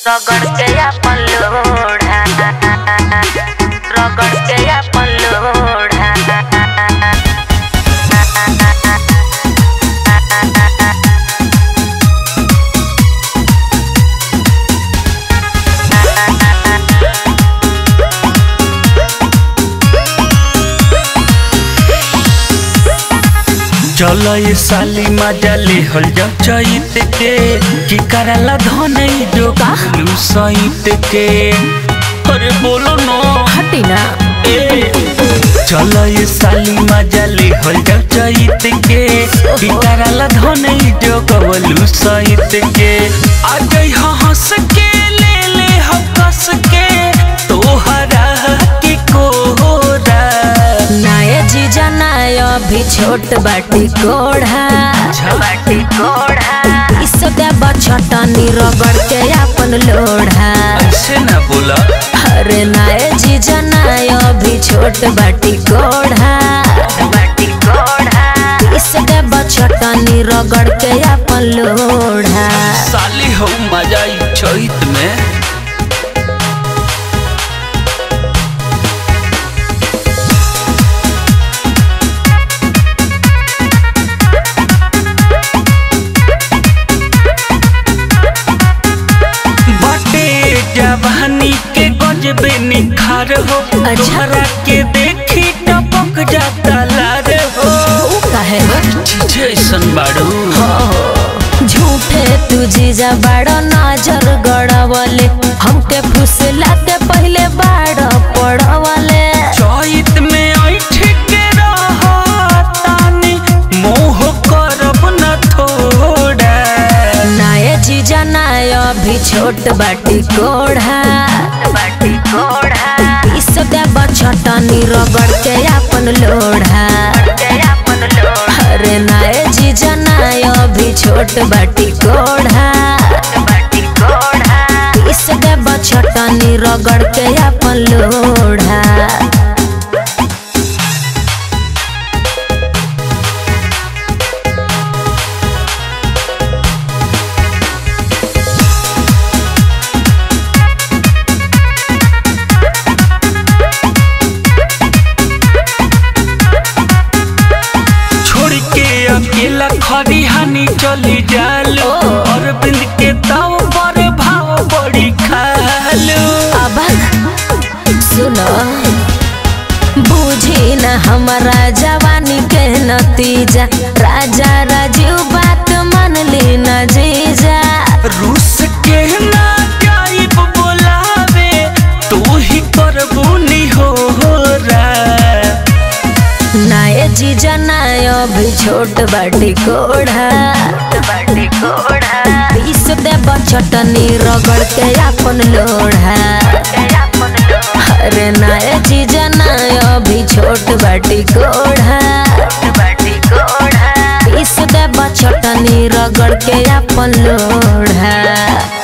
रगड़ के अपन लोढ़ा रगड़ के अपन लोढ़ा चल ये साली मजा ले हल जब चैत के की करला धनई जो कालू सैत के अरे बोलो नो हटी ना ए चल ये साली मजा ले हल जब चैत के की करला धनई जो कवलू सैत के आ गई हंस के ले ले हम कस के तोहरा की कोरा नाये जीजा नाय अभी छोट बाटी कोढ़ा बाटी कोढ़ा इस देव छटनी रगड़ के अपन लोढ़ा ऐसे ना बोला अरे नाये जीजा नाय अभी छोट बाटी कोढ़ा बाटी कोढ़ा इस देव छटनी रगड़ के अपन लोढ़ा साली हो मजा आई चैत में बटे जवानी के गजबे निखार हो अच्छा। तोहरा के देखी टपक जाता लार हो ऊ काहे हो चीज ऐसन बाड़ू झूठे तू जीजा बड़ा नजर गड़वले हमके फुसला के पहले बाड़ पड़वले चैत में ऐठ के रहतानी मोह करब न थोड़ा नाये जीजा नाय अभी छोट बाटी कोढ़ा बाटी कोढ़ा इस देव छटनी रगड़ के अपन लोढ़ा अरे नाये जीजा नाय अभी छोट बाटी कोढ़ा बाटी कोढ़ा इस देव छटनी रगड़ के अपन लोढ़ा छोड़ के अकेला खरी हानि चली जालो ओ। और बिंद के ताव पर भाव बड़ी खालो अब सुनो बूझी न हमारा जवानी के नतीजा राजा राजीव बात मान ली न जीजा रूस के ना गायब बोलावे तू ही करबूनी हो रा नाये जीजा नाय अभी छोट बाटी कोढ़ा बाटी कोढ़ा पीस दे बचटनी रगड़ के अपन लोढ़ा अरे नाये जीजा नाय अभी छोट बाटी कोढ़ा बाटी कोढ़ा पीस दे बचटनी रगड़ के अपन लोढ़ा